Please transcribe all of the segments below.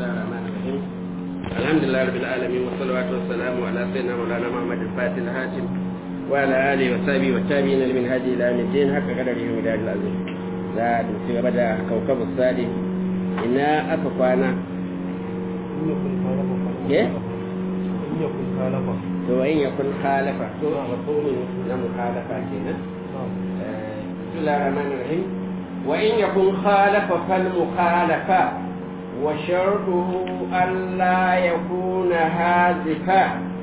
الله الرحمن الرحيم الحمد لله رب العالمين والصلوات والسلام على سيدنا مولانا محمد الفاتح الهاشم وعلى اله وصحبه والتابعين لمن هدي الى يوم الدين حق قدره ودار العظيم za a ci gaba da kaukabu sadi ina aka kwana ye to in ya kun halafa to mafhumin na muhalafa kenan bismillahir rahmanir rahim wa in yakun khalafa fal mukhalafa wa shartuhu an la yakuna hazifa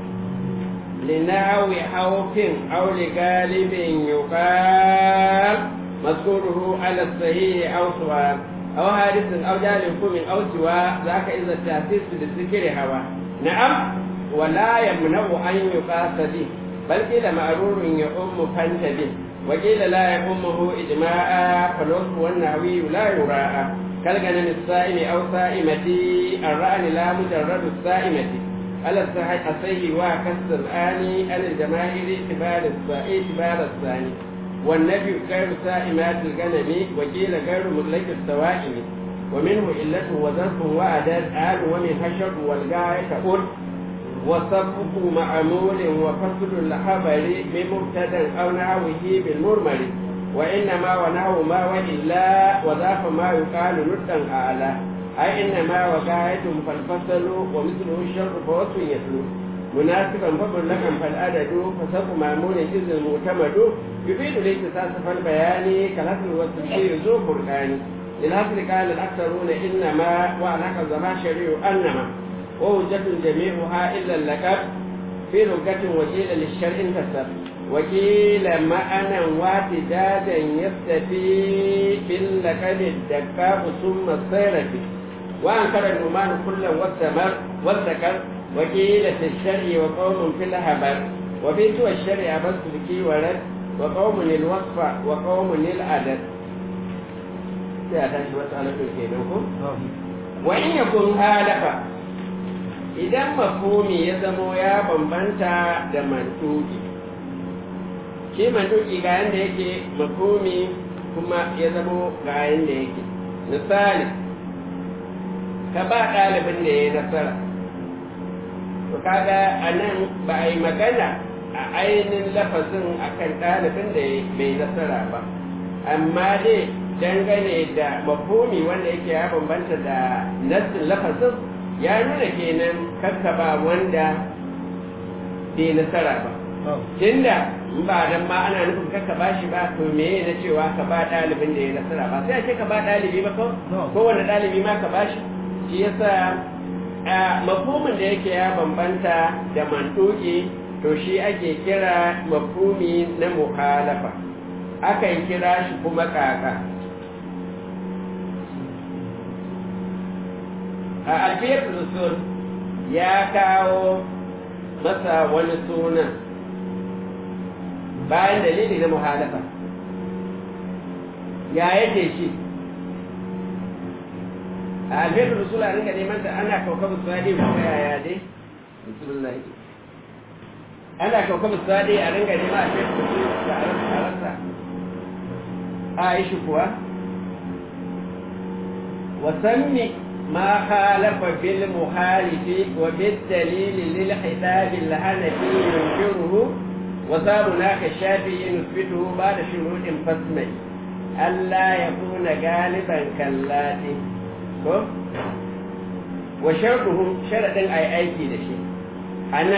لناو خوف أو لغالب يقال مذكوره على الصحيح أو سواء أو حادث أو جال كم أو سواء ذاك إذا التأسيس بالذكر هوى نعم ولا يمنع أن يقاس به بل قيل معرور يؤم فانت به وقيل لا يؤمه إجماعا فالوصف والنحوي لا يراءى كالغنم الصائم أو صائمة الرأن لا مجرد الصائمة على الصحيح الصحيح وكسر الآن على الجماهير اعتبار اعتبار الثاني والنبي غير سائمات الغنم وقيل غير مطلق السوائم ومنه علة وظرف وعدد آل ومن حشر والغاية قل وصفه معمول وفصل الخبر بمبتدا أو نحوه بالمرمر وإنما ونحو ما وإلا وضاف ما يقال ندا أعلى أي إنما وغاية فالفصل ومثله الشر فوصف يتلو مناسبا فمطلقا فالعدد فسبب معمول إذ المعتمد يفيد الاختصاص فالبيان كالأصل والتفسير ذو فرقان للأصل قال الأكثرون إنما وعلاك الزماشري أنما ووجة جميعها إلا اللقب في لغة وكيل للشرع انتسب وكيل معنى واحدادا يستفي باللقب الدقاق ثم الصيرة وأنكر النمان كلا والثمر والذكر وكيل في الشرع وقوم في الهبر وفي سوى الشرع بس بكي ورد وقوم الوصف وقوم العدد سيأتي مسألة كيدوكم وإن يكون هالفا idan mafumi ya zamo ya bambanta da mantuki shi mantuki ga yadda yake mafumi kuma ya zamo ga yadda yake misali ka ba ɗalibin da ya nasara to kaga a nan ba a yi magana a ainihin lafazin akan ɗalibin da bai nasara ba amma dai dangane da mafumi wanda yake ya bambanta da nassin lafazin ya nuna kenan kakka ba wanda bai nasara ba tunda ba dan ma ana nufin kakka ba shi ba to me na cewa ka ba ɗalibin da ya nasara ba sai a ce ka ba ɗalibi ba ko ko wanda ɗalibi ma ka ba shi shi yasa a mafhumin da yake ya bambanta da mantuki to shi ake kira mafhumi na mukhalafa akan kira shi kuma kaka a alfiyar usul ya kawo masa wani sunan bayan dalili na muhalafa ya yake shi a alfiyar usul a rinka neman ta ana kaukabu sadi ko yaya dai bismillah ana kaukabu sadi a rinka neman alfiyar usul da a rasa a yi shi kuwa wasanni ما خالف في المخالف وبالدليل للخطاب الحنفي ينكره وصابنا كالشافعي نثبته بعد شروط فاسمي ألا يكون غالبا كاللاتي وشرطهم شرط أي أيكي دشي أنا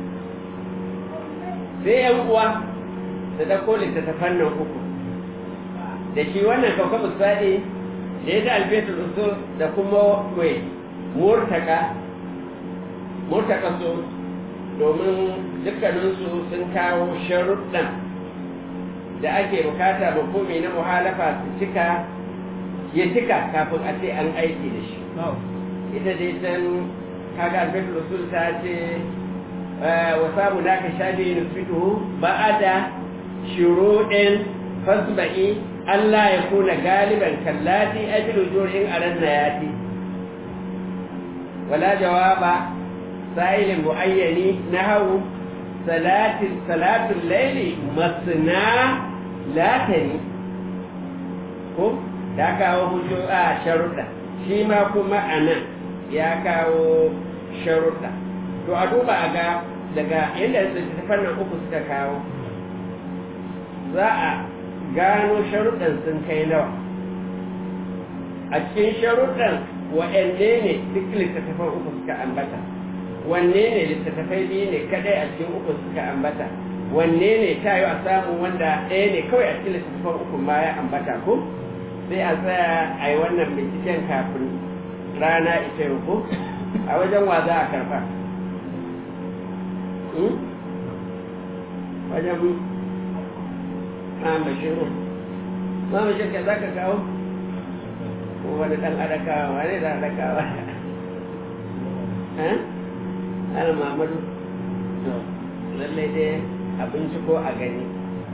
sai ‘yan uwa da ta koli ta tafannan uku da shi wannan kawkabu sadi da ya da alfetul usul da kuma mai murtaka murtaka su domin dukkaninsu sun kawo sharuɗan da ake bukata mafumi na muhalafa su cika ya cika kafin a ce an aiki da shi ita dai can kaga alfetul usul ta ce wa samu da ka shafi nufituhu ba'ada shuruɗin fasba'i Allah ya kuna galiban kallati ajilu jurin aran nayati wala jawaba sa'ilin muayyani nahawu salatin salatul layli masna latani ko da kawo hujjo a sharuɗa shi ma kuma anan ya kawo sharuɗa to a duba a ga daga yadda littattafan nan uku suka kawo za a gano sharuɗan sun kai nawa a cikin sharuɗan wa'anne ne duk littattafan uku suka ambata wanne ne littattafai biyu ne kadai a cikin uku suka ambata wanne ne ta yi a samu wanda ɗaya ne kawai a cikin littattafan uku ma ya ambata ko sai a tsaya a yi wannan binciken kafin rana ita yau ko a wajen wa za a karfa wajen ma'am bashiru ma'am bashiru ka za ka kawo ko wani ɗan adakawa wani da adakawa ana mamadu to lallai dai abinci ko a gani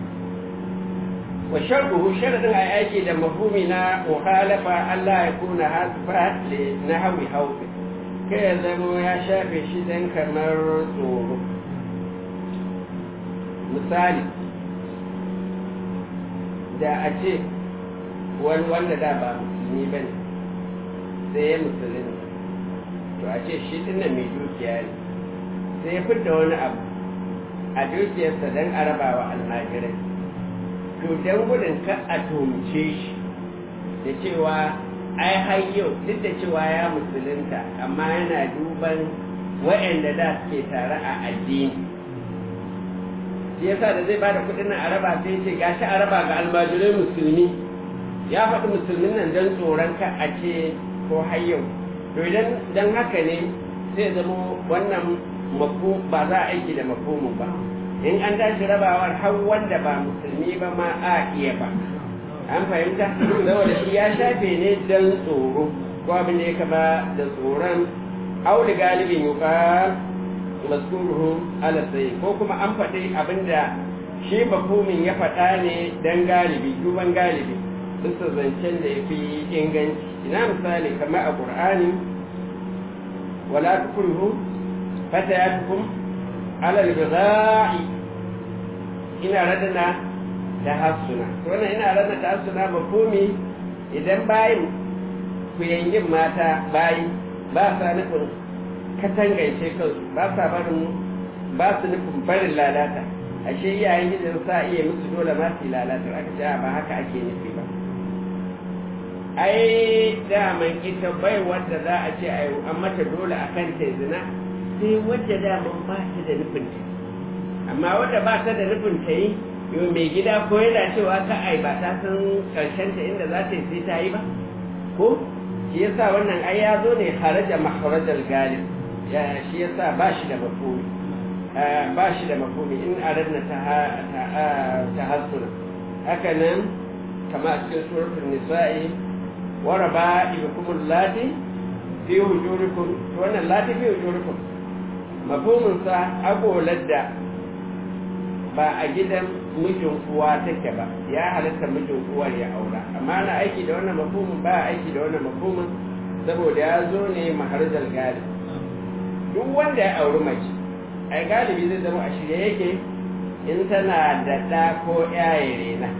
wa sharruhu sharadin a aiki da mafhumi na mukhalafa Allah ya kuna hasfa li nahwi hawfi kai ya zama ya shafe shi dan kamar tsoro misali da a ce wani wanda da ba musulmi ba ne sai ya musulmi to a ce shi dinnan mai dukiya ne sai ya fidda wani abu a dukiyarsa don a raba wa almajirai to don gudun ka a tumce shi da cewa ai har yau duk da cewa ya musulunta amma yana duban wa'anda da suke tare a addini shi yasa da zai bada kudin nan a raba sai ce gashi a raba ga almajirai musulmi ya faɗi musulmin nan don tsoron ka a ce ko har yau to idan dan haka ne zai zama wannan mako ba za a aiki da makomin ba in an tashi rabawar har wanda ba musulmi ba ma a iya ba an fahimta saboda shi ya shafe ne don tsoro ko abin da ya kama da tsoron auli galibin yuka maskuruhu ala sai ko kuma an faɗi abin da shi makomin ya faɗa ne don galibi duban galibi bisa zancen da ya fi inganci ina misali kamar a ƙur'ani wala tukurihu فتياتكم على البغاء ina radana da hasuna wannan ina radana da hasuna mafumi idan bayin ku yanyin mata bayi ba sa nufin katangaice kansu ba sa barin ba su nufin barin lalata ashe iyayen gidan sa iya musu dole ma su lalata aka ce ba haka ake nufi ba ai daman ita bai wanda za a ce an mata dole akan ta zina sai wadda daman ba ta da nufin ta amma wadda ba ta da nufin ta yi yau mai gida ko yana cewa ka ai ba ta san karshen ta inda za ta yi sai ta yi ba ko shi yasa wannan ai ya zo ne haraja maharajal galib ya shi yasa ba shi da mafhumi ba shi da mafhumi in aradna ta ta hasuna haka nan kama a cikin suratul nisa'i wa raba'ibukum allati fi hujurikum to wannan lati fi hujurikum mafhuminsa agolar da ba a gidan mijin uwa take ba ya halatta mijin uwar ya aura amma na aiki da wannan mafhumin ba aiki da wannan mafhumin saboda ya zo ne maharjar galibi duk wanda ya auri mace ai galibi zai zama a shirye yake in tana da ɗa ko yaye rena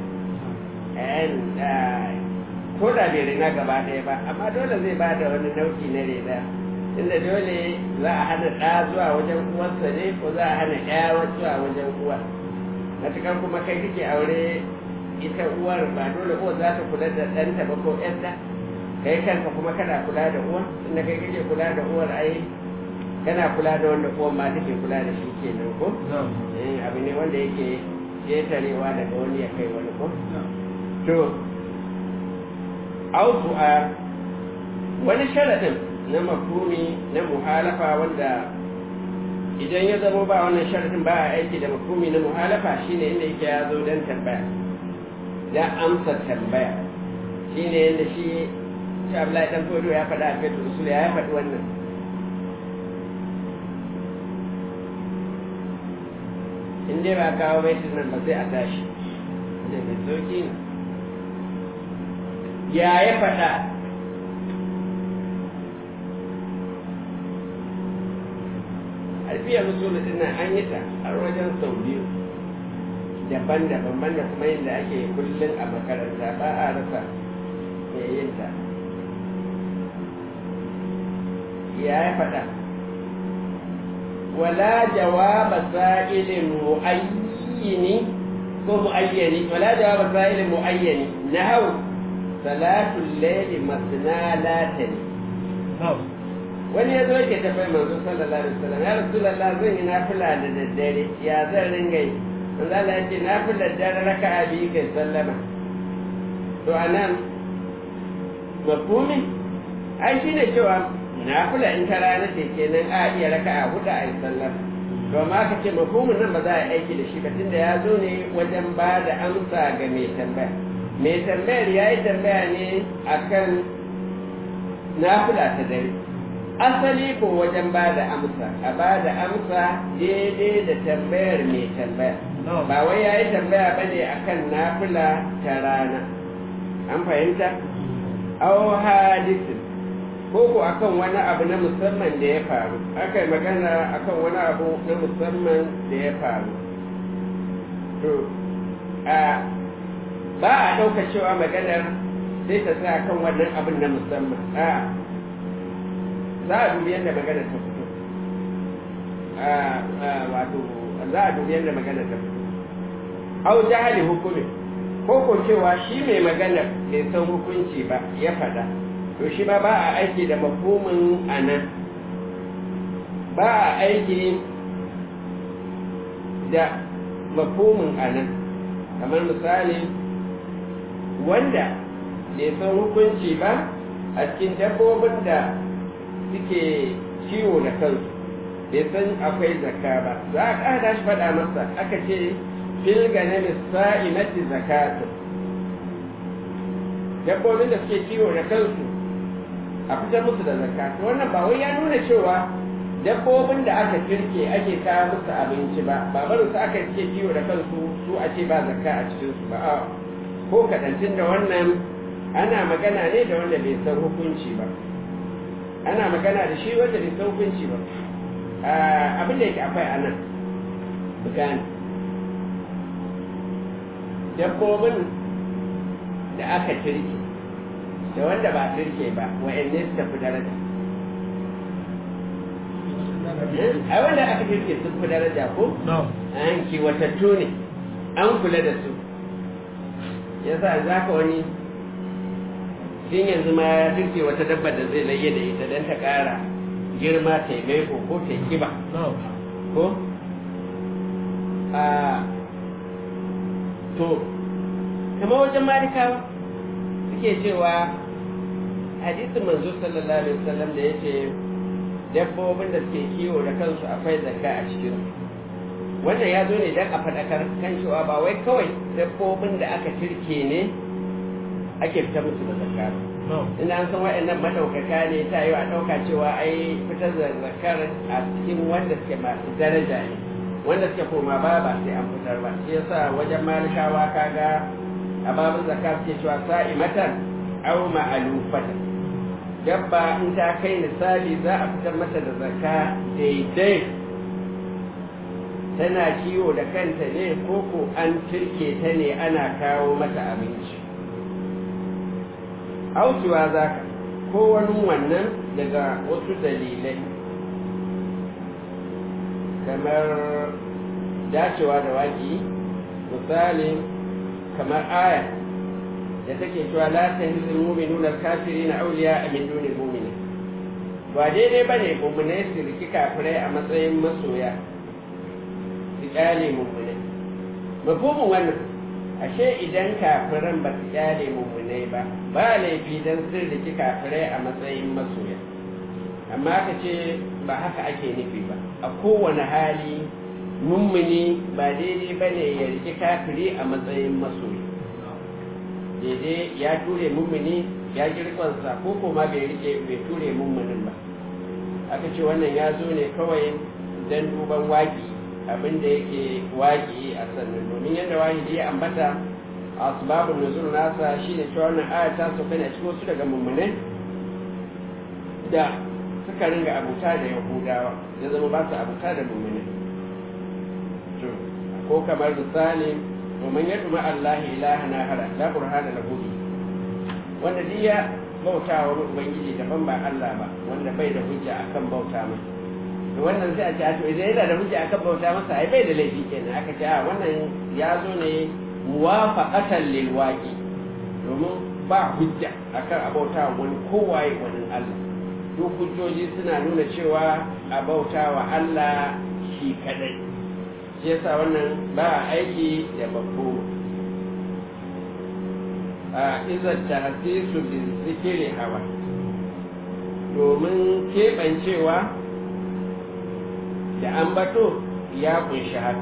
ko da bai rena gaba ɗaya ba amma dole zai ba da wani nau'i na rena inda dole za a hana ɗa zuwa wajen uwarsa ne ko za a hana ɗaya zuwa wajen uwa matuƙar kuma kai kake aure ita uwar ba dole uwar za ta kula da ɗanta ba ko ƴarta kai kanka kuma kana kula da uwar inda kai kake kula da uwar ai kana kula da wanda uwar ma take kula da shi kenan ko abu ne wanda yake ƙetarewa daga wani ya kai wani ko to autu a wani sharaɗin na mafhumi na muhalafa wanda idan ya zama ba wannan sharadin ba a aiki da mafhumi na muhalafa shine inda yake ya zo don tambaya da amsa tambaya shine yadda shi shi Abdullahi dan Fodo ya faɗa a Fetur Rasul ya faɗi wannan in dai ba kawo baitin nan ba sai a tashi da mai sauki ne ya ya faɗa alfiyar musulun din nan an yi ta har wajen sau biyu daban-daban banda kuma yadda ake kullum a makaranta ba a rasa mai yin ta ya faɗa wala jawaba sa'ilin mu'ayyini ko mu'ayyani wala jawaba sa'ilin mu'ayyani nahaw salatul layli masna latani wani ya zo yake tafai manzo sallallahu alaihi wasallam ya rasulullah zan yi nafila da daddare ya zan ringa yi manzo Allah ya ce nafila dare raka'a biyu kai sallama to anan mafhumi ai shine cewa nafila in ta rana ce kenan a iya raka'a hudu a yi sallama to amma ka ce mafhumin nan ba za a aiki da shi ba tunda ya zo ne wajen ba da amsa ga mai tambaya mai tambayar ya yi tambaya ne akan nafila ta dare asali ko wajen ba da amsa a ba da amsa daidai da tambayar mai tambaya ba wai ya yi tambaya ba ne a kan nafila ta rana an fahimta au hadisin ko ko akan wani abu na musamman da ya faru aka yi magana akan wani abu na musamman da ya faru to a ba a ɗauka cewa maganar sai ta sa kan wannan abin na musamman a za a dubi yadda magana ta fito wato za a dubi yadda magana ta fito au jahali hukumi ko ko cewa shi mai magana bai san hukunci ba ya faɗa to shi ma ba a aiki da mafhumin anan ba a aiki da mafhumin anan kamar misali wanda bai san hukunci ba a cikin dabbobin da suke ciwo da kansu bai san akwai zakka ba za a ƙada shi faɗa masa aka ce fil ganami sa'imati zakatu dabbobin da suke ciwo da kansu a fitar musu da zakka to wannan ba wai ya nuna cewa dabbobin da aka kirke ake kawo musu abinci ba ba barin su aka ce ciwo da kansu su a ce ba zakka a cikin su ba a ko kaɗancin da wannan ana magana ne da wanda bai san hukunci ba ana magana da shi wanda bai san hukunci ba abin da yake akwai anan bugani dabbobin da aka turke da wanda ba turke ba wa'anne su tafi daraja a wanda aka turke sun fi daraja ko an kiwatattu ne an kula da su yasa za ka wani tun yanzu ma ya turke wata dabba da zai laye da ita don ta ƙara girma ta yi maiko ko ta yi kiba ko a to kama wajen malikawa suke cewa hadisin manzo sallallahu alaihi wasallam da yace dabbobin da suke kiwo da kansu akwai zakka a cikin wannan ya zo ne don a faɗakar kan cewa ba wai kawai dabbobin da aka turke ne ake fitar musu da zakka ina an san waɗannan madaukaka ne ta yi a ɗauka cewa ai fitar da zakar a cikin wanda suke masu daraja ne wanda suke koma ba ba sai an fitar ba shi yasa wajen malikawa kaga a babin zakka suke cewa sa'imatan aw ma'alufatan dabba in ta kai misali za a fitar mata da zakka daidai tana kiwo da kanta ne ko ko an turke ta ne ana kawo mata abinci aukiwa za ka ko wani wannan daga wasu dalilai kamar dacewa da waƙi misali kamar aya da take cewa la tahzil mu'minuna al-kafirina awliya min dunil mu'minin ba daidai bane mu'minai su riki kafirai a matsayin masoya su kyale mu'minai mafhumin wannan ashe idan kafiran ba su kyale mu'minai ba ba laifi dan sun riki kafirai a matsayin masoya amma aka ce ba haka ake nufi ba a kowane hali mummuni ba daidai bane ya riki kafiri a matsayin masoya daidai ya ture mummuni ya girkonsa ko kuma bai rike bai ture mummunin ba aka ce wannan ya zo ne kawai don duban waki abin da yake waki a sannan domin yadda wahidi ya ambata a asbabun nuzul nasa shine cewa wannan aya ta sauka ne a cikin wasu daga mummunai da suka ringa abuta da yahudawa ya zama ba su abuta da mummunai ko kamar misali ومن يدعو مع الله إلها آخر لا برهان له به wanda duk ya bauta wa ubangiji daban ba Allah ba wanda bai da hujja akan bauta masa to wannan sai a ce a to idan yana da hujja akan bauta masa ai bai da laifi kenan aka ce a wannan ya zo ne muwafaqatan lil waqi domin ba hujja akan abauta wani kowaye wani Allah duk hujjoji suna nuna cewa abauta wa Allah shi kadai shi yasa wannan ba aiki da babbo a izar tahsisu bi zikiri hawa domin keɓancewa da ambato ya kunshi haka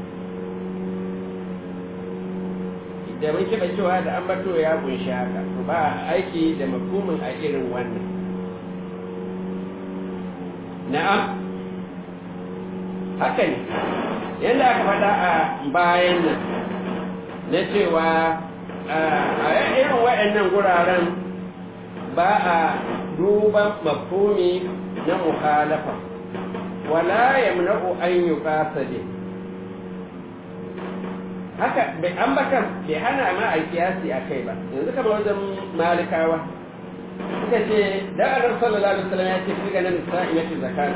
da mun keɓancewa da ambato ya kunshi haka to ba aiki da mafhumin a irin wannan na'am haka ne yadda aka faɗa a bayan nan na cewa a irin waɗannan guraren ba a duban mafhumi na muhalafa wala yamna'u an yuqasade haka bai ambatan bai hana ma a kiyasi a kai ba yanzu kamar wajen malikawa suka ce da annabi sallallahu alaihi wasallam ya ce fi ganin sa'imati zakat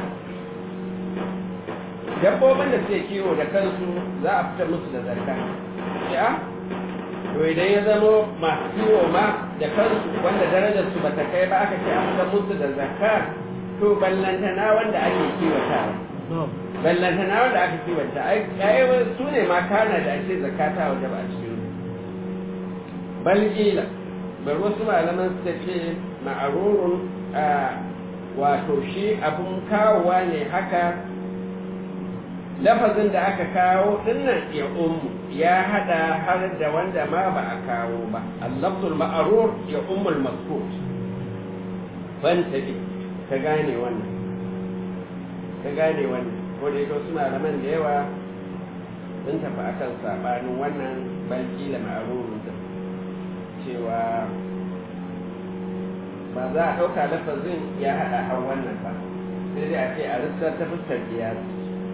dabbobin da suke kiwo da kansu za a fitar musu da zakka ya to idan ya zamo masu kiwo ma da kansu wanda darajar su bata kai ba aka ce a fitar musu da zakka to ballantana wanda ake kiwata ballantana wanda aka kiwata ai su ne ma kana da ake zakata waje ba a cikin bal ila bar wasu malaman suka ce ma'arurun wato shi abun kawowa ne haka lafazin da aka kawo dinnan ya ummu ya hada har da wanda ma ba a kawo ba allafzul ma'arur ya ummul mazkur ban tafi ka gane wannan ka gane wannan ko da yake suna malaman da yawa sun tafi akan sabanin wannan banki da ma'arurun da cewa ba za a ɗauka lafazin ya haɗa har wannan ba sai dai a ce a rissar ta fuskar kiyasi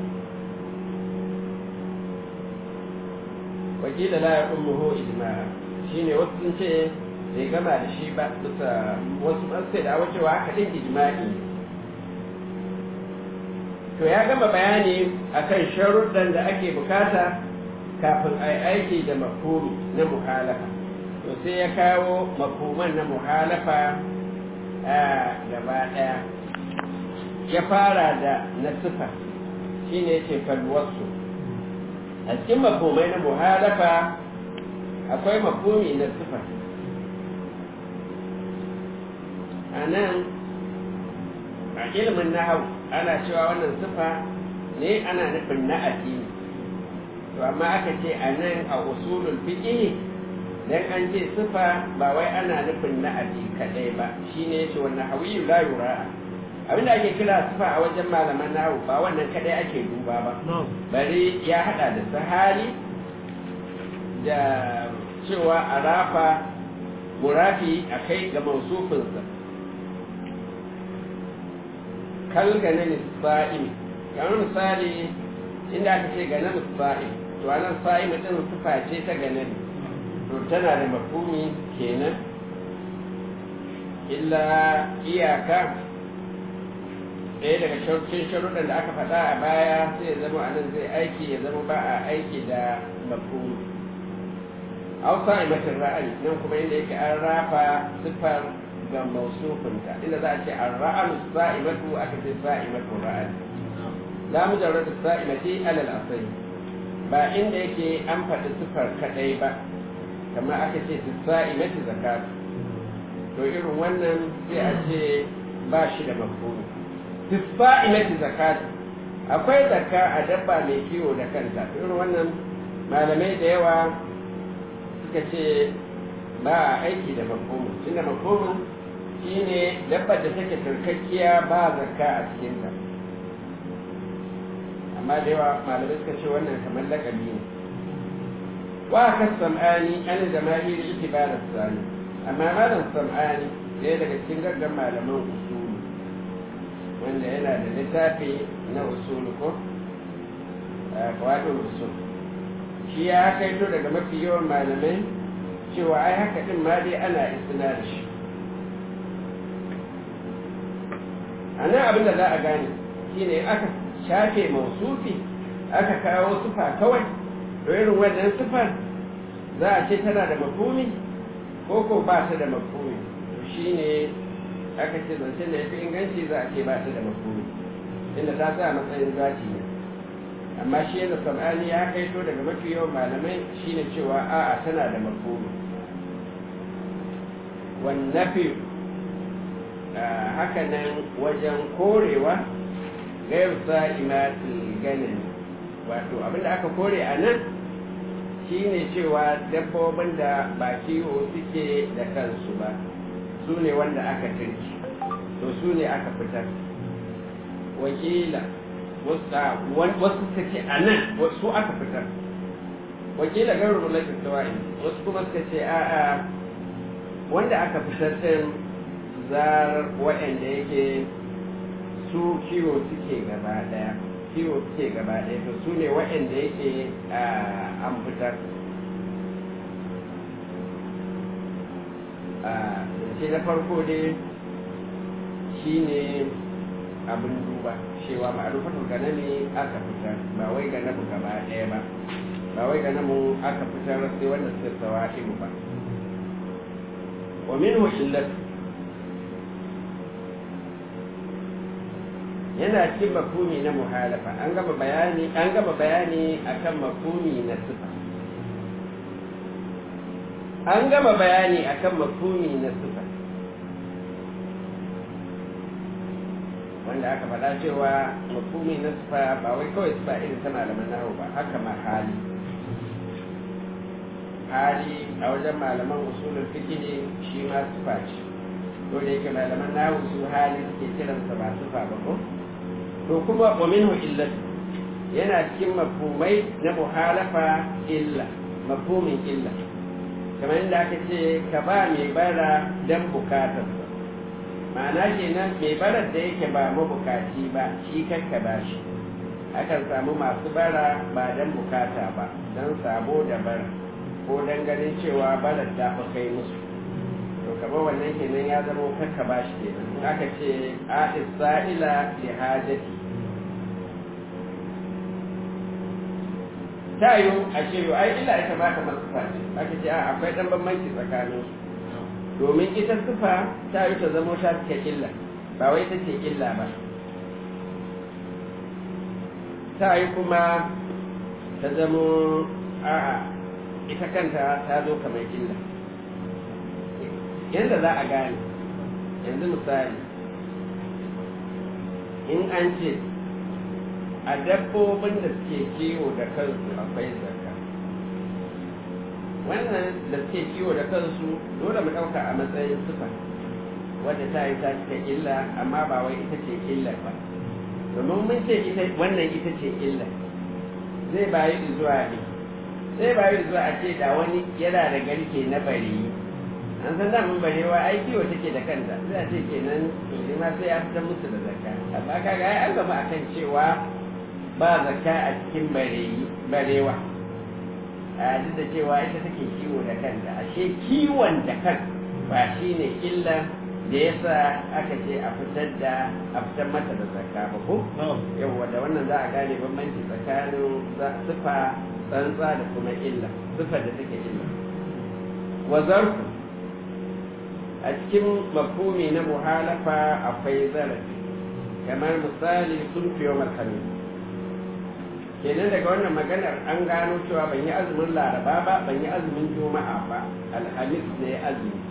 wakila la ya ummuhu ijma'a shine wasu sun ce bai gama da shi ba bisa wasu an sai da wacewa haka din ijma'i to ya gama bayani akan sharuɗan da ake bukata kafin a aiki da mafhumi na muhalafa to sai ya kawo mafhuman na muhalafa a gaba ɗaya ya fara da na sifa shine yace falwasu a cikin mafhumai na muhalafa akwai mafhumi na sifa a nan a ilimin nahau ana cewa wannan sifa ne ana nufin na addini to amma aka ce a nan a usulul fiqh dan an ce sifa ba wai ana nufin na addini kadai ba shine yace wannan hawiyu la yura abinda ake kira sifa a wajen malaman nahau ba wannan kadai ake duba ba bari ya hada da sahali da cewa a rafa murafi a kai ga mausufinsa kal ganin sa'imi kamar misali inda aka ce ganin sa'im to anan sa'im din sifa ce ta ganin to tana da mafhumi kenan illa iyaka ɗaya daga cikin sharuɗan da aka faɗa a baya sai ya zama anan zai aiki ya zama ba a aiki da mafhumi aw sa'imatin ra'ayi nan kuma inda yake an rafa sifar ga mausufinta inda za a ce an ra'alu sa'imatu aka ce sa'imatu ra'ayi la mujarrad sa'imati alal asali ba inda yake an faɗi sifar kadai ba kamar aka ce sa'imati zakat to irin wannan sai a ce ba shi da mafhumi sa'imati zakat akwai zakka a dabba mai kiwo da kanta irin wannan malamai da yawa suka ce ba a aiki da mafhumin tunda mafhumin shine dabbar da take turkakkiya ba zakka a cikinta amma da yawa malamai suka ce wannan kamar lakabi ne wa ka sam'ani an jama'ir itibar sani amma malam sam'ani ɗaya daga cikin gaggan malaman usulu wanda yana da littafi na usulu ko wato usul shi ya kaito daga mafi yawan malamai cewa ai haka din ma dai ana isna da shi a nan abin da za a gane shine aka shafe mausufi aka kawo sufa kawai to irin wannan sufar za a ce tana da mafumi ko ko ba ta da mafumi to shine aka ce zance da ya fi inganci za a ce ba ta da mafumi inda ta sa matsayin zaki ne amma shi yana sam'ani ya kaito daga mafi yawan malamai shine cewa a'a tana da mafumi wannafi haka nan wajen korewa gairu sa'imatul ganin wato abinda aka kore a nan shine cewa dabbobin da ba kiwo suke da kansu ba su ne wanda aka turki to su ne aka fitar wakila wasu suka ce a nan wasu aka fitar wakila gairu mulakin tawa'i wasu kuma suka ce a'a wanda aka fitar din zarar waɗanda yake su kiwo suke gaba ɗaya kiwo suke gaba ɗaya to su ne waɗanda yake an fitar ce na farko dai shi ne abin duba cewa ma'arufatul ganami aka fitar ba wai ganamu gaba ɗaya ba ba wai ganamu aka fitar sai wanda suka sawa ba ومنه illatu yana cikin mafhumi na muhalafa an gama bayani an gama bayani akan mafhumi na sifa an gama bayani akan mafhumi na sifa wanda aka faɗa cewa mafhumi na sifa ba wai kawai sifa irin ta malaman nahu ba haka ma hali hali a wajen malaman usulul fiqh shi ma sifa ce to da yake malaman nahu su hali suke kiransa ba sifa ba ko to kuma wa minhu illatu yana cikin mafhumai na muhalafa illa mafhumin illa kamar yadda aka ce ka ba mai bara dan bukatarsa ma'ana kenan mai barar da yake ba mabukaci ba shi kakka ba shi akan samu masu bara ba dan bukata ba dan sabo da bara ko dan ganin cewa barar ta fi kai musu to kamar wannan kenan ya zama kakka ba shi kenan aka ce a isra'ila li hajati ta yi a ce yau ai illa ita ba ta masu face aka ce a akwai dan bambanci tsakanin su domin ita sufa ta yi ta zamo ta suke illa ba wai ta ce illa ba ta yi kuma ta zamo a'a ita kanta ta zo kamar illa yadda za a gane yanzu misali in an ce a dabbobin da suke kiwo da kansu akwai zakka wannan da suke kiwo da kansu dole mu ɗauka a matsayin sufa wadda ta yi ta cika illa amma ba wai ita ce illar ba domin mun ce ita wannan ita ce illar zai bayi zuwa ne sai bayi zuwa a ce da wani yana da garke na bari an san da mun barewa ai kiwo take da kanta sai a ce kenan to ma sai ya fitar musu da zakka amma kaga ai an gama akan cewa ba zakka a cikin barewa a duk da cewa ita take kiwo da kanta ashe kiwon da kan ba shi ne illa da yasa aka ce a fitar da a fitar mata da zakka ba ko yawwa da wannan za a gane bambanci tsakanin sifa tsantsa da kuma illa sifa da take illa wa zarfu a cikin mafhumi na muhalafa akwai zarafi kamar misali sun fiye malhamis kenan daga wannan maganar an gano cewa ban yi azumin laraba ba ban yi azumin juma'a ba alhamis ne azumi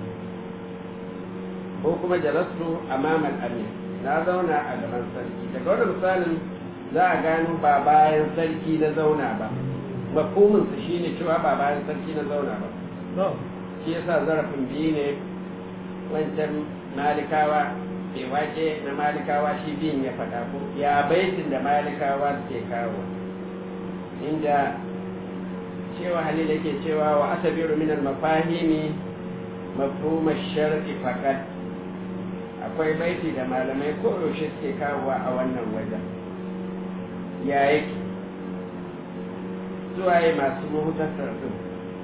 ko kuma jalastu amaman amin na zauna a gaban sarki daga wannan misalin za a gano ba bayan sarki na zauna ba mafhumin su shine cewa ba bayan sarki na zauna ba shi yasa zarafin biyu ne wancan malikawa ke wake na malikawa shi biyun ya faɗa ko ya baitin da malikawa suke kawo inda cewa halil yake cewa wa asabiru min al-mafahimi mafhum ash-shar'i faqat akwai baiti da malamai ko yaushe suke kawowa a wannan wajen ya yake suwaye masu muhtasar din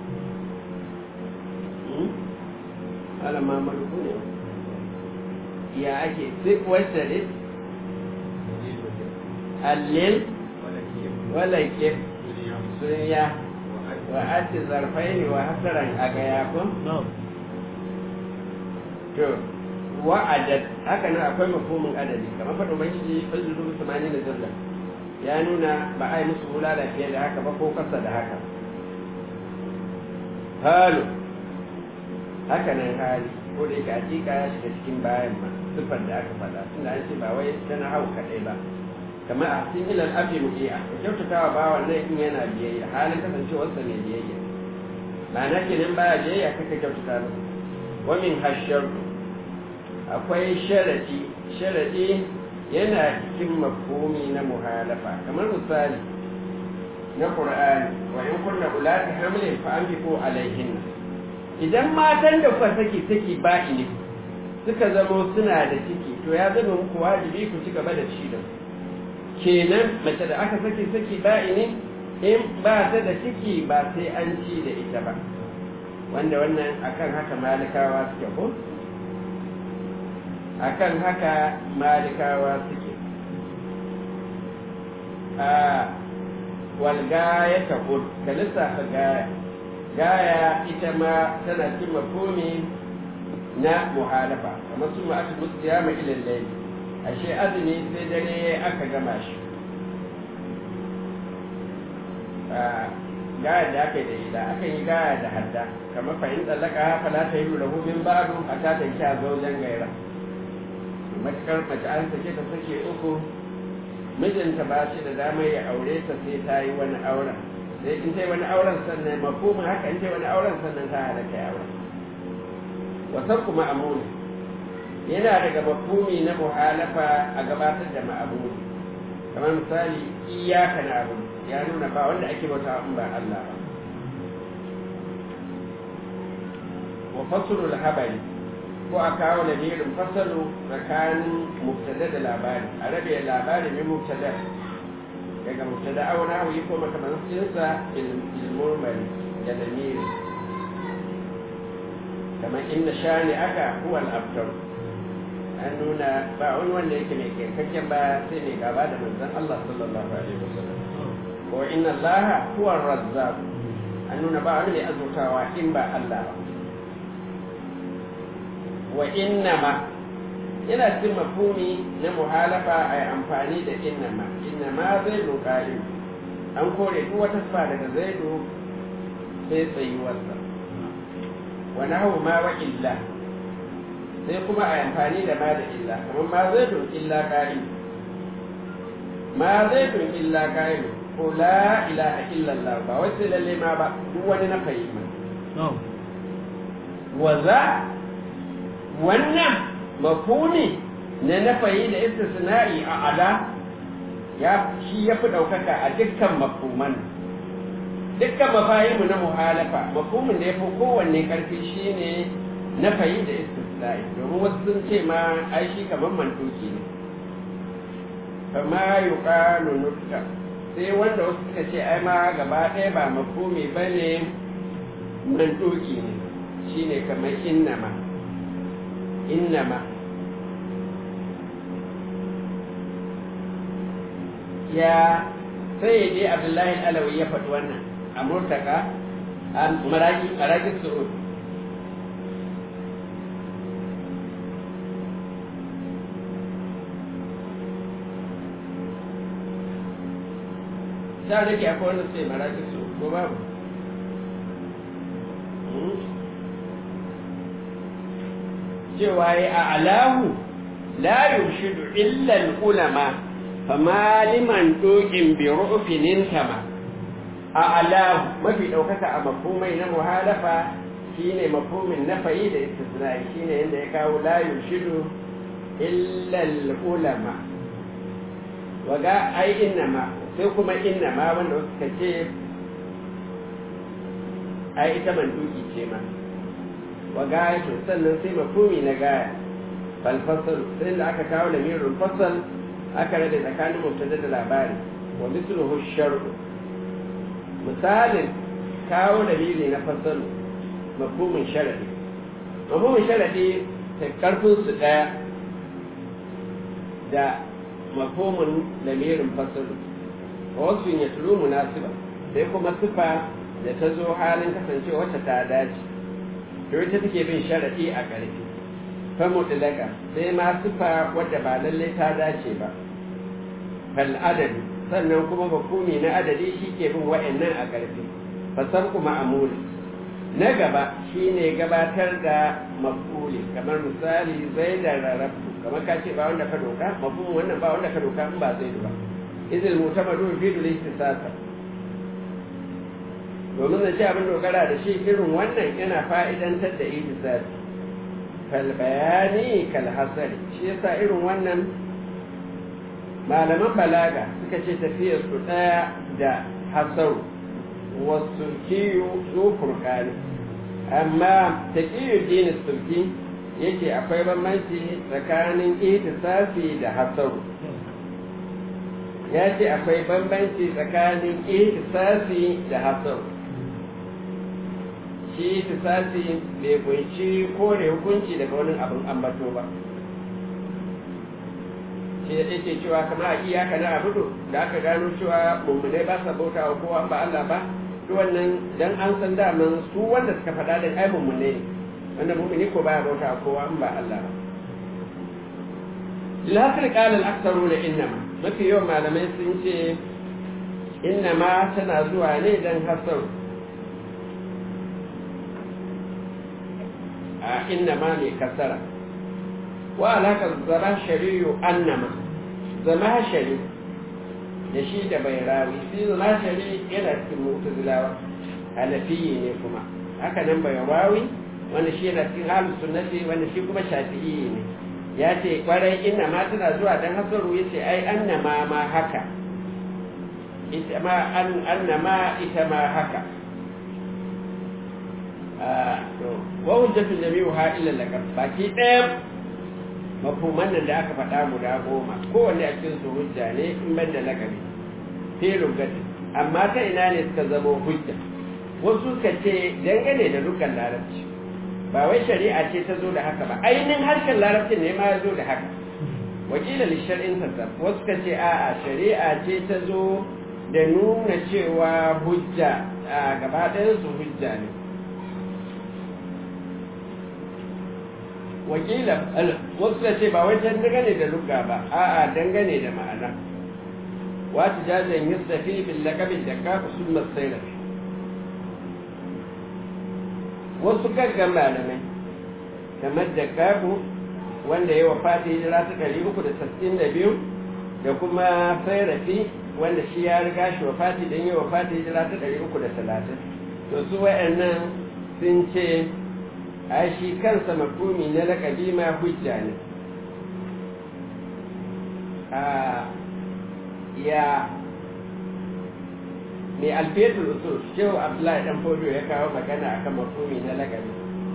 alama maluku ne ya ake duk wacce ne allil wala kif sunya wa ati zarfaini wa hasaran aga yakun to wa adad haka nan akwai mafhumin adadi kamar faɗin ubangiji fazlu samanin da zalla ya nuna ba a yi musu hulala fiye da haka ba ko kasa da haka halu haka nan hali ko da yake hakika ya shiga cikin bayan ma siffar da aka faɗa tunda an ce ba wai tana hau kaɗai ba kamar a cikin ilal afi mu'i'a ka kyautatawa bawan nan in yana biyayya halin kasancewarsa ne biyayya ma'ana kenan baya biyayya kaka kyautata masa wa min hashar akwai sharadi sharadi yana cikin mafhumi na muhalafa kamar misali na qur'ani wa in kunna ulati hamlin fa anfiqu alaihin idan matan da kuka saki saki ba'i ne suka zamo suna da ciki to ya zama muku wajibi ku ci gaba da ci da kenan mace da aka saki saki ba'i ne in ba ta da ciki ba sai an ci da ita ba wanda wannan akan haka malikawa suke ko akan haka malikawa suke a walgaya ta hud ka lissafa gaya gaya ita ma tana cin mafumi na muhalafa kamar su ma'atu musu ya ma ilin laili ashe azumi sai dare aka gama shi gaya da aka yi da ila aka yi gaya da hadda kamar fahim tsallaka fala ta yi lahu min ba'du a ta tanki a zaujen gaira matukar mace an sake ta sake uku mijinta ba shi da dama ya aure ta sai ta yi wani auren sai in ta yi wani auren sannan mafhumin haka in ta yi wani auren sannan ta halatta ya auren wasan kuma amuni yana daga mafhumi na muhalafa a gabatar da ma'amuni kamar misali iyaka na abu ya nuna ba wanda ake bauta in ba Allah ba wa fasulul habari ko a kawo lamirin fasalu tsakanin mubtada da labari a rabe labari ne mubtada daga mubtada auna hawi ko makamancinsa ilmurmari da lamiri kamar inna shani aka huwa al-abtar an nuna ba wani wanda yake mai kankakken ba sai mai gaba da manzon Allah sallallahu alaihi wasallam ko inna Allah huwa ar-razzaq an nuna ba wani mai azurtawa in ba Allah ba wa innama yana cikin mafhumi na muhalafa a yi amfani da innama innama zai lokari an kore duk wata sifa daga zaidu sai tsayuwarsa wa nahu ma wa illa sai kuma a yi amfani da ma da illa kamar ma zaidun illa ƙa'im ma zaidun illa ƙa'im ko la ilaha illallah ba wai sai lalle ma ba duk wani na fahimta wa za wannan mafuni na nafayi da istisna'i a ala ya shi ya fi ɗaukaka a dukkan mafuman dukkan mafahimu na muhalafa mafhumin da ya fi kowanne ƙarfi shine nafayi da istisna'i domin wasu sun ce ma ai shi kamar mantoki ne kama yuqalu nutta sai wanda wasu suka ce ai ma gaba ɗaya ba mafhumi bane mantoki ne shine kamar innama innama ya sai dai abdullahi alawi ya faɗi wannan a murtaka a maragi maragi su'ud ta da ke akwai wanda sai maragi su'ud ko babu cewa ya a alahu la yurshidu illa al-ulama fama liman dokin bi ru'finin tama a alahu mafi daukaka a mafhumai na muhalafa shine mafhumin nafayi da istisna'i shine yanda ya kawo la yurshidu illa al-ulama waga ai innama sai kuma innama wanda suka ce ai ita manduki ce ma wa gayatu sannan sai mafhumi na gaya fal fasal sai da aka kawo da mirul fasal aka rade tsakanin mubtada da labari wa mithluhu shar'u misalin kawo da miri na fasal mafhumin sharadi mafhumin sharadi ta karfin su daya da mafhumin lamirin fasalu wasu ya tulu munasiba sai kuma sifa da ta zo halin kasance wacce ta dace to ita take bin sharadi a ƙarfi fa mutlaka sai ma sifa wadda ba lalle ta dace ba fal adadi sannan kuma mafhumi na adadi shi ke bin wa'annan a ƙarfi fasar kuma amuli na gaba shine gabatar da mafuli kamar misali zai da rarrafu kamar ka ce ba wanda ka doka mafhumin wannan ba wanda ka doka in ba zai ba izil mutamadu fi dul istisasa domin da ce abin dogara da shi irin wannan yana fa'idantar da ihtisasi kal bayani kal hasari shi yasa irin wannan malaman balaga suka ce tafiyar su daya da hasaru wasu kiyu su furkani amma taqiyu dini sulki yake akwai bambanci tsakanin ihtisasi da hasaru ya ce akwai bambanci tsakanin ihtisasi da hasaru shi ihtisasi bai kunshi kore hukunci daga wani abin ambato ba shi ya ce cewa kama a iyaka na abudu da aka gano cewa mummunai ba sa bauta wa kowa ba Allah ba duk wannan dan an san daman su wanda suka faɗa da ai mummunai ne wanda mummuni ko baya bauta wa kowa ba Allah ba lilhasir qala al-aktharuna innama mafi yawan malamai sun ce innama tana zuwa ne dan hasar a innama mai kasara wa alaka zama shari'u annama zama shari da shi da bai rawi shi zama shari yana cikin mu'tazilawa hanafiyi ne kuma haka nan bai rawi wanda shi yana cikin halin sunnati wanda shi kuma shafi'i ne ya ce kwarai inna ma tana zuwa dan hasaru ya ce ai annama ma haka ita ma annama ita ma haka wa hujjatu jami'uha illa laqab baki ɗaya mafhuman nan da aka faɗa guda goma kowanne a cikin su hujja ne in ban da lakabi fi lugati amma ta ina ne suka zama hujja wasu suka ce dangane da dukkan larabci ba wai shari'a ce ta zo da haka ba ainihin harshen larabcin ne ma ya zo da haka wakila lishar'in sassaf wasu suka ce a'a shari'a ce ta zo da nuna cewa hujja a gaba ɗayan su hujja ne wakila wasu da ce ba wai can dangane da lugga ba a'a dangane da ma'ana wata jajen yusufi bin lakabin da ka usul masaira wasu gaggan malamai kamar da kabu wanda ya wafata hijira ta ɗari uku da sassin da biyu da kuma sairafi wanda shi ya riga shi wafati don yi wafata hijira ta ɗari uku da talatin to su wa'annan sun ce a shi kansa mafumi na lakabi ma hujja ne a ya mai alfetul usul shehu abdullahi dan fodo ya kawo magana akan mafumi na lakabi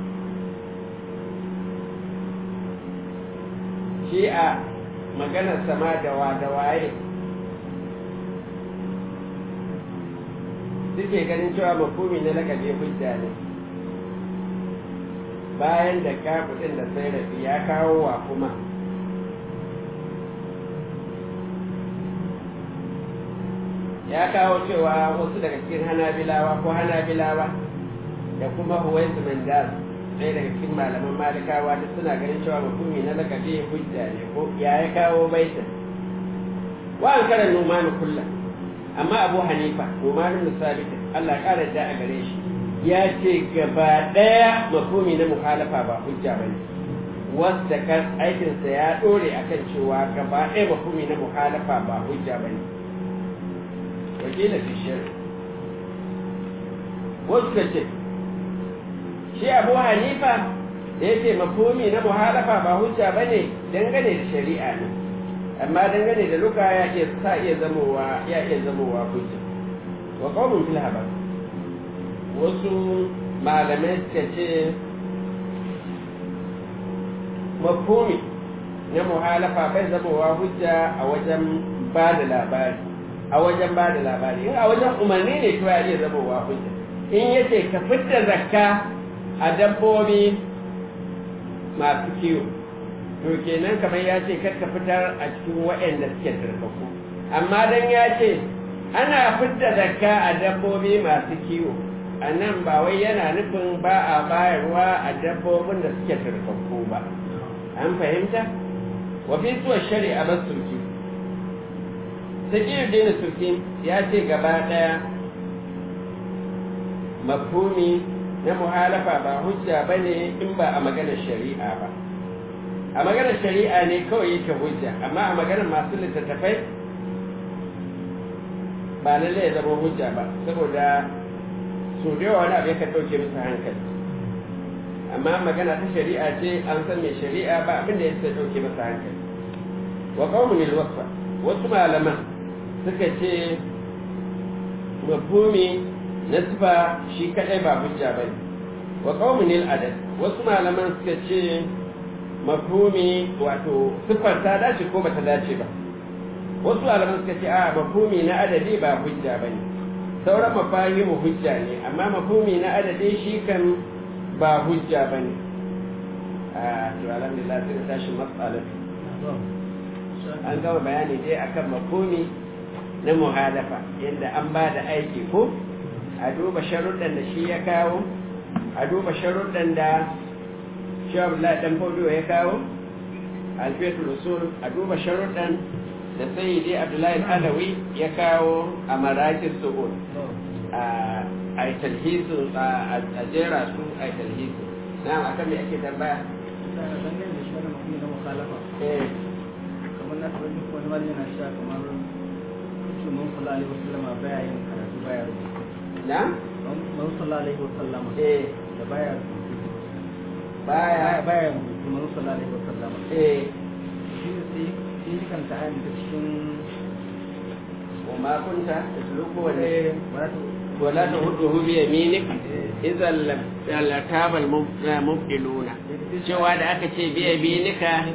shi a maganar sama da wa da waye suke ganin cewa mafumi na lakabi hujja ne bayan da kafin da sai rafi ya kawo wa kuma ya kawo cewa wasu daga cikin hanabilawa ko hanabilawa da kuma huwaisu mandas ɗaya daga cikin malaman malikawa duk suna ganin cewa mafumi na lakabi hujja ne ko ya ya kawo baitin wa an karan numanu kullum amma abu hanifa numanu musabitin allah ƙara da a gare shi ya ce gaba ɗaya mafumi na muhalafa ba hujja ba ne wanda kan aikinsa ya ɗore akan cewa gaba ɗaya mafumi na muhalafa ba hujja ba ne wakila fi shari wasu ka ce shi abu hanifa da ya ce mafumi na muhalafa ba hujja ba ne dangane da shari'a ne amma dangane da luka ya iya sa iya zamowa ya iya zamowa hujja wa qawmun fil habar wasu malamai suka ce mafumi na muhalafa bai zamowa hujja a wajen ba da labari a wajen ba da labari in a wajen umarni ne to ya iya zamowa hujja in yace ka fitta zakka a dabbobi masu kiwo to kenan kamar ya ce ka fitar a cikin waɗanda suke turkaku amma dan ya ce ana fitar zakka a dabbobi masu kiwo a nan ba wai yana nufin ba a bayarwa a dabbobin da suke turkaku ba an fahimta wa fi suwa shari'a ba surki sakiyar dina surki ya ce gaba ɗaya mafhumi na muhalafa ba hujja ba ne in ba a maganar shari'a ba a maganar shari'a ne kawai yake hujja amma a maganar masu littattafai ba lallai ya zama hujja ba saboda su da yawa wani abu yakan ɗauke musu hankali amma magana ta shari'a ce an san mai shari'a ba abin da ya sai ɗauke masa hankali wa qaumun wasfa wasu malaman suka ce mafhumi na sifa shi kadai ba hujja ba ne wa qaumun adad wasu malaman suka ce mafhumi wato sifar ta dace ko bata dace ba wasu malaman suka ce a mafhumi na adadi ba hujja ba ne sauran mafahimu hujja ne amma mafhumi na adadi shi kan ba hujja ba ne a to alhamdulillah sai tashi matsalar an gama bayani dai akan mafhumi na muhalafa yadda an ba da aiki ko a duba sharuɗan da shi ya kawo a duba sharuɗan da shi abdullahi dan faudiyo ya kawo alfetul usul a duba sharuɗan da sayyidi abdullahi alawi ya kawo a marakin suhul a yi talhisu a jera su a yi talhisu na akan me ake tambaya kamar na taɓa duk wani wani yana sha kamar mun sallallahu alaihi wasallama baya yin karatu baya rubutu na mun sallallahu alaihi wasallama eh da baya rubutu baya baya rubutu mun sallallahu alaihi wasallama eh shi ne sai sai shi kan ta'ani ta cikin wa ma kunta tasluku wa eh wala ta ولا تهده بيمينك إذا لتاب المبدلون cewa da aka ce biya binika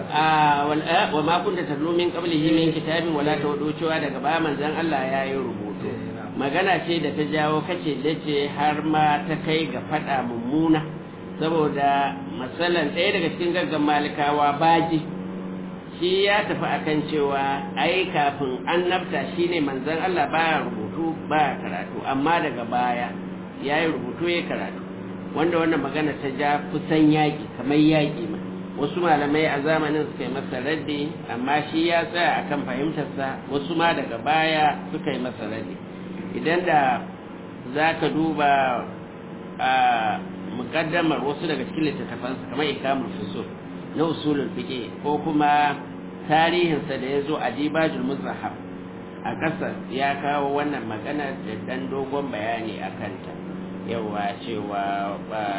a wa ma kunta tatlu min qablihi min kitabin wala tawdu cewa daga ba manzon Allah ya yi rubutu magana ce da ta jawo kace dace har ma ta kai ga fada mummuna saboda masalan ɗaya daga cikin gaggan malikawa baji shi ya tafi akan cewa ai kafin annabta shine manzon Allah baya rubutu baya karatu amma daga baya ya yi rubutu ya karatu wanda wannan magana ta ja kusan yaƙi kamar yaƙi ma wasu malamai a zamanin suka yi masa raddi amma shi ya tsaya akan fahimtarsa wasu ma daga baya suka yi masa raddi idan da za ka duba a muƙaddamar wasu daga cikin littattafansa kamar ikamul fusul na usulul fiqh ko kuma tarihinsa da ya zo a dibajul muzahab a ƙasar ya kawo wannan magana da ɗan dogon bayani a kanta yawa cewa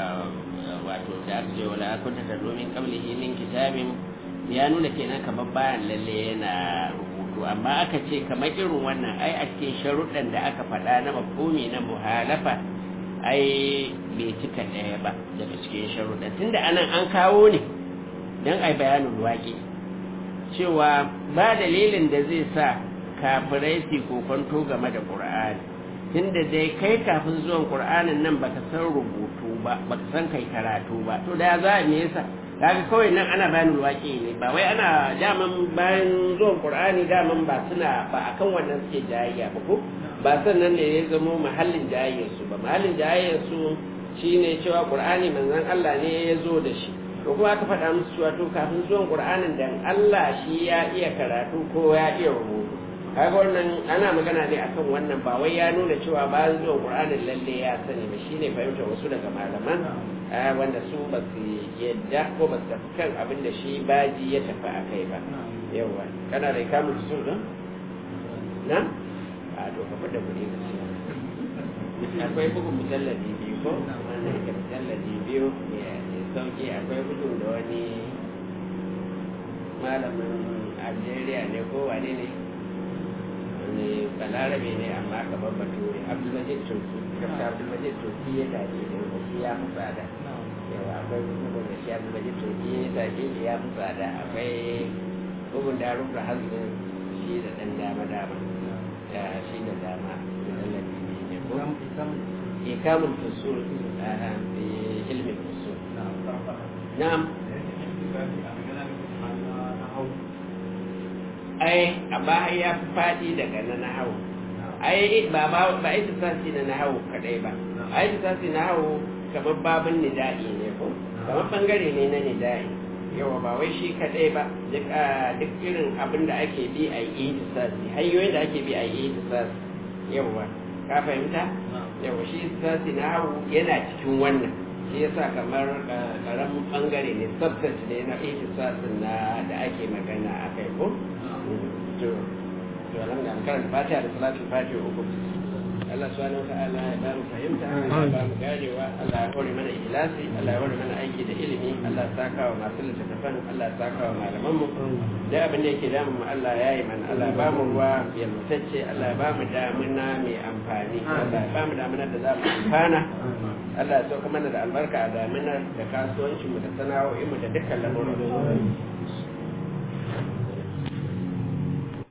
wato da aka ce wala kunta da domin qablihi min kitabin ya nuna kenan kamar bayan lalle yana rubutu amma aka ce kamar irin wannan ai a cikin sharuɗan da aka faɗa na mafhumi na muhalafa ai bai cika ɗaya ba daga cikin sharuɗan tunda anan an kawo ne don ai bayanin waƙi cewa ba dalilin da zai sa kafirai su kokonto game da ƙur'ani tunda dai kai kafin zuwan ƙur'anin nan baka san rubutu ba baka san kai karatu ba to da za a me yasa kaga kawai nan ana bayanin waƙi ne ba wai ana daman bayan zuwan ƙur'ani daman ba suna ba akan wannan suke jayayya ba ko ba sannan ne ya zamo mahallin jayayyarsu ba mahallin jayayyarsu shine cewa ƙur'ani manzon Allah ne ya zo da shi to kuma aka faɗa musu cewa to kafin zuwan qur'anin dan Allah shi ya iya karatu ko ya iya rubutu kaga wannan ana magana ne akan wannan ba wai ya nuna cewa bayan zuwan qur'anin lalle ya sani ba shine fahimtar wasu daga malaman wanda su ba su yadda ko ba su tafi kan abin da shi baji ya tafi a kai ba yawa kana da kamun su don na a to ka fada kuɗi ka siya akwai bugun mujalladi biyu ko wannan yake mujalladi biyu sauki akwai gudun da wani malamin algeria ne ko wane ne wani balarabe ne amma kamar bature abdulmajid turki dr abdulmajid turki ya tafi da shi ya fi tsada yawa akwai gudun da shi abdulmajid turki ya tafi shi ya fi tsada akwai bugun da rufe hazin shi da ɗan dama dama da shi da dama mujallabi ne ko ikamun fusul a ilmin fusul نعم ai amma har ya fi faɗi daga na nahawu ai ba ba ba ita sasi na nahawu kadai ba ai ita sasi na nahawu kamar babin nida'i ne ko kamar bangare ne na nida'i yawa ba wai shi kadai ba duk duk irin abin da ake bi a yi sasi hanyoyin da ake bi a yi sasi yawa ka fahimta yawa shi sasi na nahawu yana cikin wannan shi yasa kamar karamin bangare ne subset ne na ihtisasin na da ake magana a kai ko to to alhamdulillah karanta fatiha da salatul fatiha uku Allah subhanahu wa ta'ala ya ba mu fahimta Allah ya ba mu ganewa Allah ya hore mana ikhlasi Allah ya hore mana aiki da ilimi Allah ya saka wa masu littattafan Allah ya saka wa malaman mu da abin da yake damun mu Allah ya yi mana Allah ya ba mu ruwa yalwatacce Allah ya ba mu damuna mai amfani Allah ya ba mu damuna da za mu amfana Allah ya sauka mana da albarka a daminar da kasuwancinmu da sana'o'inmu da dukkan lamuran